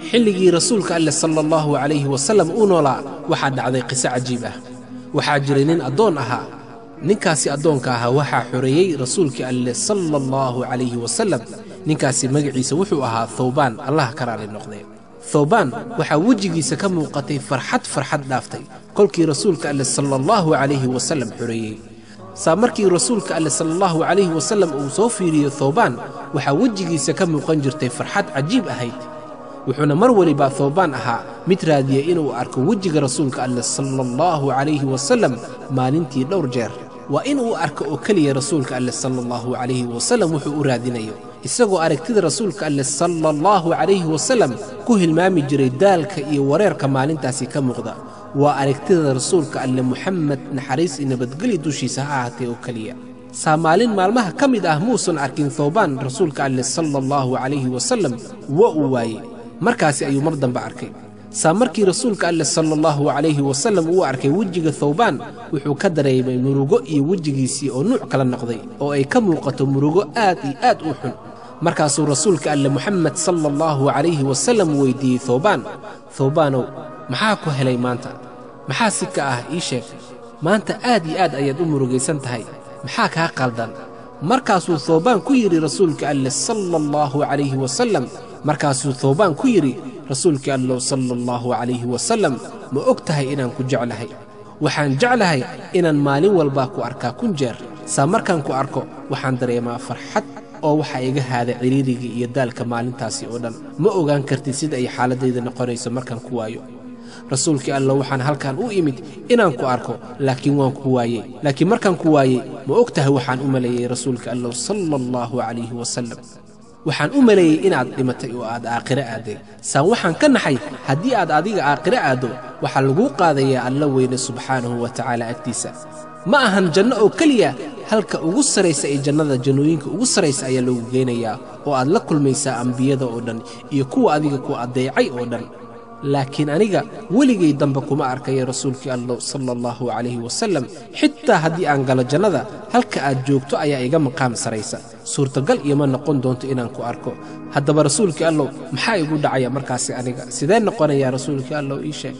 xilligii rasuulka alleh sala allahu calayhi wasallam uu noolaa waxaa dhacday qiso cajiib ah waxaa jiray nin addoon ahaa ninkaasi addoonka ahaa waxaa xoreeyey rasuulkii alleh sala allahu calayhi wasallam ninkaasi magaciisa wuxuu ahaa thawbaan allah ka raali noqdee thawbaan waxaa wejigiisa ka muuqatay farxad farxad dhaaftay kolkii rasuulka alleh sala allahu calayhi wasallam xoreeyey saa markii rasuulka alleh sala allahu calayhi wasallam uu soo fiiriyo thawbaan waxaa wejigiisa ka muuqan jirtay farxad cajiib ahayd wuxuuna mar weliba thawbaan ahaa mid raadiyey inuu arko wejiga rasuulka alleh sala allahu calayhi wasallam maalintii dhowr jeer waa inuu arko oo keliya rasuulka alleh sala allahu calayhi wasallam wuxuu u raadinayo isagoo aragtida rasuulka alleh sala allahu calayhi wasallam ku hilmaami jiray daalka iyo wareerka maalintaasi ka muuqda waa aragtida rasuulka alleh muxamed naxariis iyo nabadgeli dushiisa ha ahaatee oo keliya saa maalin maalmaha ka mid ah muusan arkin thawbaan rasuulka alleh sala allahu calayhi wasallam waa uu waayey markaasi ayuu mar dambe arkay saa markii rasuulka alleh sala allahu calayhi wasallam uu arkay wejiga thawbaan wuxuu ka dareemay murugo iyo wejigiisii oo nuuc kala noqday oo ay ka muuqato murugo aad iyo aad u xun markaasuu rasuulka alleh moxamed sala allahu calayhi wasallam weyddiiyey thawbaan thawbaanow maxaa ku helay maanta maxaa si ka ah ii sheeg maanta aad iyo aad ayaad u murugaysan tahay maxaa kaa qaldan markaasuu thawbaan ku yidhi rasuulka alleh sala allahu calayhi wasallam markaasuu thawbaan ku yidhi rasuulkii allow sala allahu calayhi wasallam ma og tahay inaan ku jeclahay waxaan jeclahay inaan maalin walbaa ku arkaa kun jeer saa markaan ku arko waxaan dareemaa farxad oo waxaa iga haada ciriirigii iyo daalka maalintaasi oo dhan ma ogaan kartid sida ay xaaladdayda noqonayso markaan ku waayo rasuulkii allow waxaan halkan u imid inaan ku arko laakiin waan ku waayey laakiin markaan ku waayey ma og tahay waxaan u maleeyey rasuulka allow sala allahu calayhi wasallam waxaan u maleeyey inaad dhimatay oo aad aakhiro aadday saan waxaan ka naxay haddii aad adiga aakhiro aaddo waxaa laguu qaadayaa alla weyne subxaanahu wa tacaala agtiisa ma ahan janno oo keliya halka ugu saraysa ee jannada jannooyinka ugu saraysa ayaa loogu geynayaa oo aad la kulmaysaa ambiyada oo dhan iyo kuwa adiga ku addeecay oo dhan laakiin aniga weligay dambe kuma arkaya rasuulkii allow sala allahu calayhi wasallam xitaa haddii aan galo jannada halka aad joogto ayaa iga maqaam saraysa suurtagal ioma noqon doonto inaan ku arko haddaba rasuulkii allow maxaa igu dhacaya markaasi aniga sidee noqonayaa rasuulkii allow ii sheeg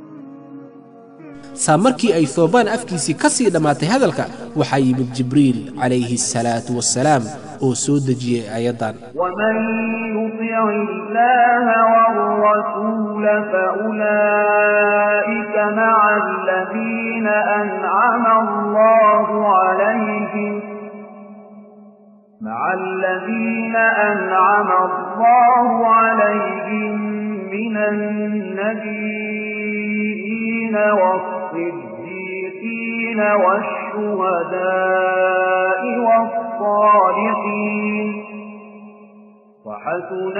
saa markii ay thoobaan afkiisii ka sii dhammaatay hadalka waxaa yimid jibriil calayhi asalaatu wassalaam oo soo dejiyey aayaddan ومن يطع الله والرسول فأولئك مع الذين أنعم الله عليهم مع الذين أنعم الله عليهم من النبيين والصديقين والشهداء والصالحين وحسن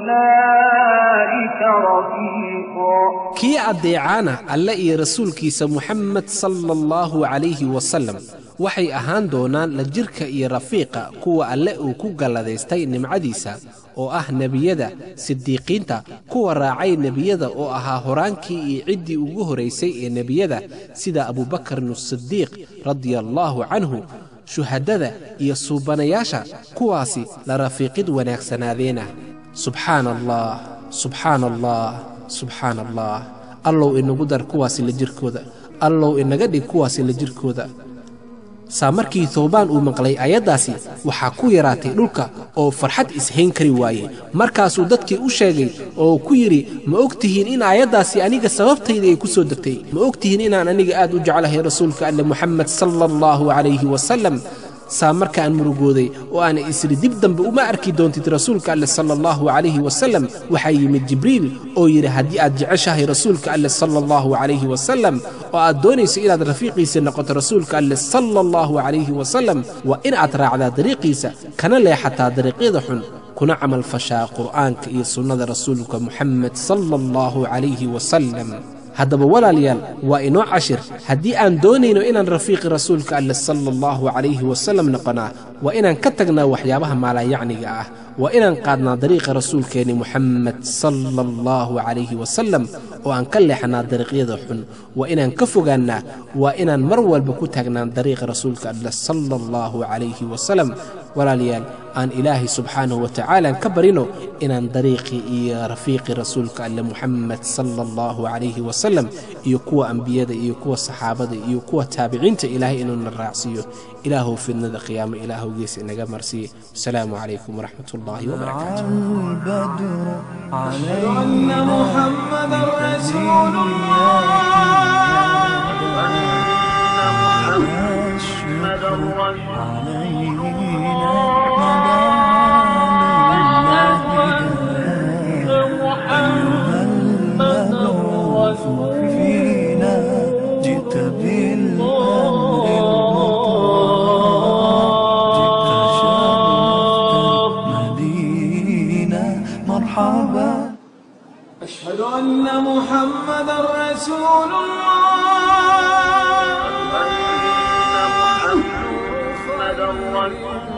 أولئك رفيقا kii addeecaana alle iyo rasuulkiisa muxamed sala allahu calayhi wasallam waxay ahaan doonaan la jirka iyo rafiiqa kuwa alle uu ku galladaystay nimcadiisa oo ah nebiyada sidiiqiinta kuwa raacay nebiyada oo ahaa horaankii iyo ciddii ugu horaysay ee nebiyada sida abubakarin asidiiq radia allaahu canhu shuhadada iyo suubanayaasha kuwaasi la rafiiqid wanaagsanaadeena subxaana allah subxaana allah subxaana allah allow inagu dar kuwaasi la jirkooda allow inaga dhig kuwaasi la jirkooda saa markii thoobaan uu maqlay ayaddaasi waxaa ku yaraatay dhulka oo farxad ishayn kari waayey markaasuu dadkii u sheegay oo ku yidhi ma og tihiin in aayaddaasi aniga sababtayda ay ku soo degtay ma og tihiin inaan aniga aad u jeclahay rasuulka alle moxamed sala allahu calayhi wasallam saa markaan murugooday oo aana isri dib dambe uma arki doontid rasuulka alleh sala allahu calayhi wasallam waxaa yimid jibriil oo yidhi haddii aad jeceshahay rasuulka alleh sala allahu calayhi wasallam oo aad doonayso inaad rafiiqiisa noqoto rasuulka alleh sala allahu calayhi wasallam waa in aad raacdaa dariiqiisa kana leexataa dariiqyada xun kuna camal fashaa qur'aanka iyo sunnada rasuulka moxamed sala allahu calayhi wasallam haddaba walaalayaal waa inoo cashir haddii aan doonayno inaan rafiiqi rasuulka alleh sala allahu calayhi wasallam noqonaa waa inaan ka tagnaa waxyaabaha maalayacniga ah waa inaan qaadnaa dariiqa rasuulkeenni muxamed sala allahu calayhi wasalam oo aan ka leexnaa dariiqyada xun waa inaan ka fogaannaa waa inaan mar walba ku taagnaan dariiqa rasuulka alleh sala allahu calayhi wasalam walaalayaal aan ilaahay subxaanahu watacaalaan ka barino inaan dariiqii iyo rafiiqii rasuulka alle muxamed sala allahu calayhi wasalam iyo kuwa ambiyada iyo kuwa saxaabada iyo kuwa taabiciinta ilaahay inuuna raacsiiyo ilaahow fidnada qiyaamo ilaahow gees inaga marsiiye wasalaamu calaykum waraxmat ullaahi wabarakaatu البدر أشهد علينا أن محمدا رسول محمد رسول فينا جئت بالأمر المطاع جئت شرفت المدينة مرحبا أشهد أن محمدا رسول الله محمد رسول